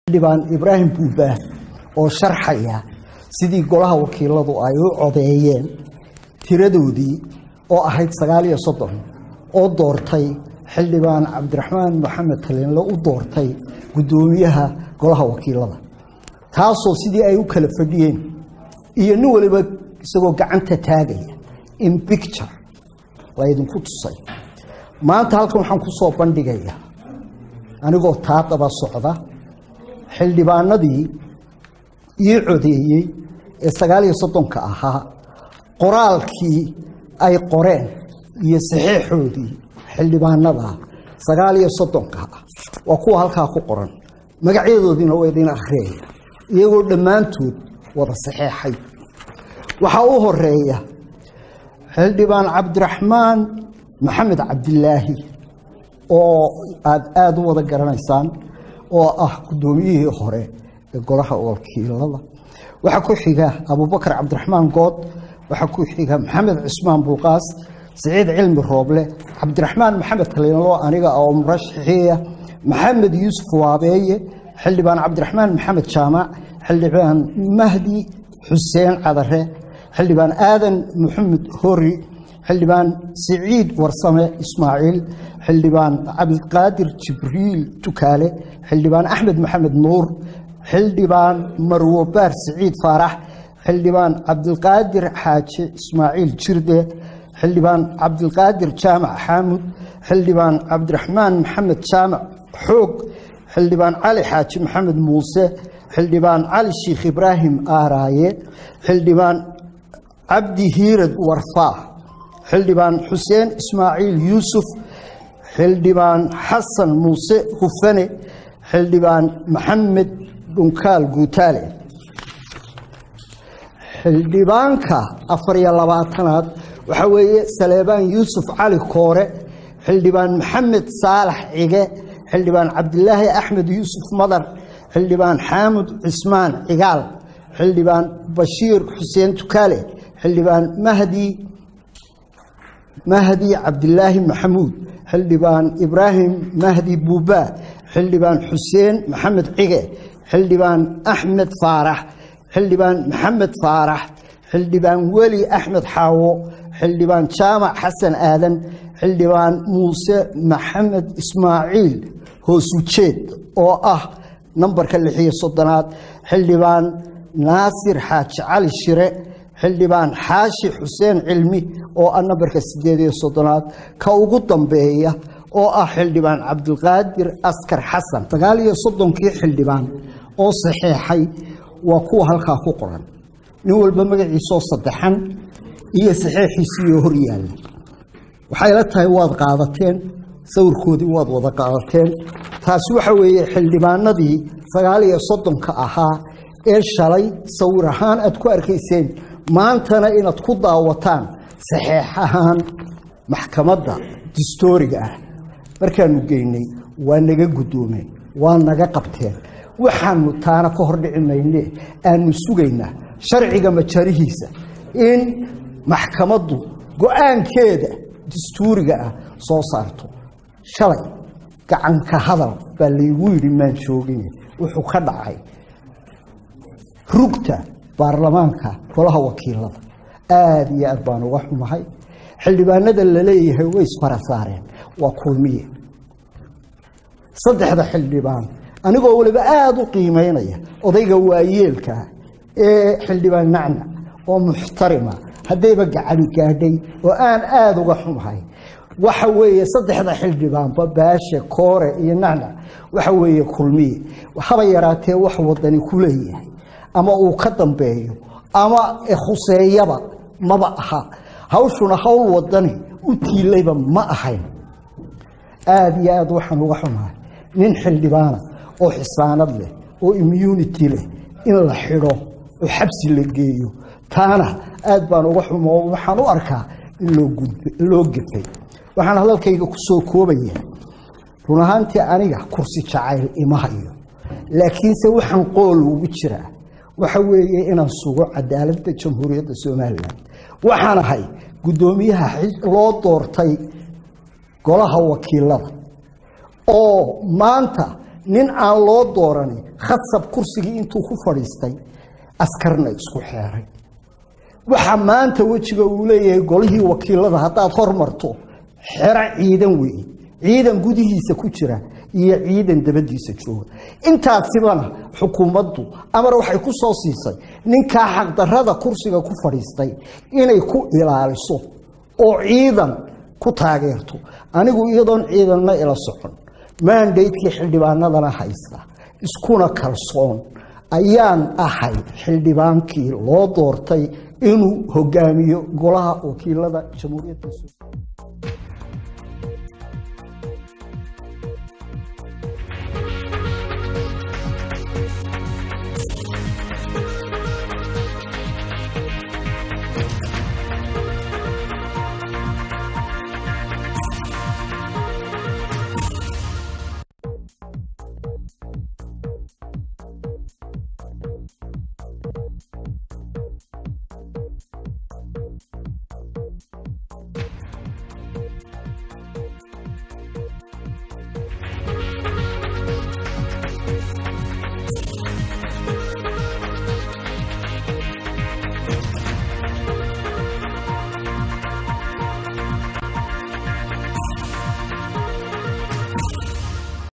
xildhibaan ibraahim buubaah oo sharxaya sidii golaha wakiiladu ay u codeeyeen tiradoodii oo ahayd sagaal iyo soddon oo doortay xildhibaan cabdiraxmaan maxamed taliinle u doortay guddoomiyaha golaha wakiilada taasoo sidii ay u kala fadhiyeen iyo nin waliba isagoo gacanta taagaya in bicture laydinku tusay maanta halkan waxaan ku soo bandhigayaa anigoo taa daba socda xildhibaanadii ii codeeyey ee sagaal iyo soddonka ahaa qoraalkii ay qoreen iyo saxeexoodii xildhibaanada sagaal iyo soddonka ah waa kuwa halkaa ku qoran magacyadoodiina waa idin akhriyaya iyagoo dhammaantood wada saxeexay waxaa u horeeya xildhibaan cabdiraxmaan maxamed cabdilaahi oo aada aada u wada garanaysaan oo ah guddoomiyihii hore ee golaha wakiilada waxaa ku xiga abubakar cabdiraxmaan good waxaa ku xiga maxamed cismaan bulqaas siciid cilmi rooble cabdiraxmaan maxamed taliinlo aniga oo murashaxiiya maxamed yuusuf waabeeye xildhibaan cabdiraxmaan maxamed jaamac xildhibaan mahdi xuseen cadare xildhibaan aadan maxamed hori xildhibaan siciid warsame ismaaciil xildhibaan cabdiqaadir jibriil tukaale xildhibaan axmed maxamed nuur xildhibaan marwo baar siciid faarax xildhibaan cabdilqaadir xaaji ismaaciil jirde xildhibaan cabdilqaadir jaamac xaamud xildhibaan cabdiraxmaan maxamed jaamac xoog xildhibaan cali xaaji maxamed muuse xildhibaan cali sheikh ibraahim aaraaye xildhibaan cabdi hiirad warfaa xildhibaan xuseen ismaaciil yuusuf xildhibaan xasan muuse hufane xildhibaan maxamed dhunkaal guutaale xildhibaanka afar iyo labaatanaad waxaa weeye saleebaan yuusuf cali koore xildhibaan maxamed saalax cige xildhibaan cabdilaahi axmed yuusuf madar xildhibaan xaamud cismaan cigaal xildhibaan bashiir xuseen tukaale xildhibaan mahdi mahdi cabdilaahi maxamuud xildhibaan ibraahim mahdi buuba xildhibaan xuseen maxamed cige xildhibaan axmed faarax xildhibaan maxamed faarax xildhibaan weli axmed xaawo xildhibaan jaamac xasan aadan xildhibaan muuse maxamed ismaaciil hoosujeed oo ah nambarka lixiyo soddonaad xildhibaan naasir xaaji cali shire xildhibaan xaashi xuseen cilmi oo ah nambarka sideed iyo soddonaad ka ugu dambeeya oo ah xildhibaan cabdilqaadir askar xasan sagaal iyo soddonkii xildhibaan oo saxeexay waa kuwa halkaa ku qoran nin walba magaciisoo saddexan iyo saxeexiisiiyo hor yaalla waxay la tahay waad qaadateen sawirkoodii waad wada qaadateen taasi waxa weeye xildhibaanadii sagaal iyo soddonka ahaa ee shalay sawir ahaan aad ku arkayseen maantana inaad ku daawataan saxeex ahaan maxkamadda distooriga ah markaanu geynay waa naga guddoomeen waa naga qabteen waxaanu taana ka hordhici mayne aanu sugaynaa sharciga majarihiisa in maxkamaddu go-aankeeda dastuuriga ah soo saarto shalay gacanka hadal baa laygu yidhi maan joogin wuxuu ka dhacay rugta baarlamaanka golaha wakiilada aada iyo aad baan uga xumahay xildhibaanada laleeyahay way isfara saareen waa kulmiye saddexda xildhibaan anigoo waliba aada u qiimeynaya odayga waayeelkaa ee xildhibaan nacnac oo muxtarima haddayba gacani gaadhay oo aan aada uga xumahay waxa weeye saddexda xildhibaanba baashe koore iyo nacnac waxa weeye kulmiye haba yaraatee wax wadani ku leeyahay ama uu ka dambeeyo ama khuseeyaba maba aha hawshuna hawl wadani u tiilayba ma ahayn aada iyo aad waxaan uga xumahay nin xildhibaana oo xisaanad leh oo immunity leh in la xidho oo xabsi la geeyo taana aad baan uga xumo waxaan u arkaa in loo gefay waxaan hadalkayga ku soo koobaya run ahaantii aniga kursi jacayl ima hayo laakiinse waxaan qool ugu jiraa waxa weeye inaan sugo cadaaladda jamhuuriyadda somalilan waxaan ahay guddoomiyaha loo doortay golaha wakiilada oo maanta nin aan loo dooranin khasab kursigii intuu ku fadhiistay askarna isku xeeray waxa maanta wejiga uu leeyahay golihii wakiilada haddaad hormarto xero ciidan weeye ciidan gudihiisa ku jira iyo ciidan dabadiisa jooga intaasibana xukuumaddu amar waxay ku soo siisay ninkaa xaqdarrada kursiga ku fadhiistay inay ku ilaaliso oo ciidan ku taageerto anigu iyadoon ciidanna ila socon maandaydkii xildhibaanadana haysta iskuna kalsoon ayaan ahay xildhibaankii loo doortay inuu hogaamiyo golaha wakiilada jamhuuriyadda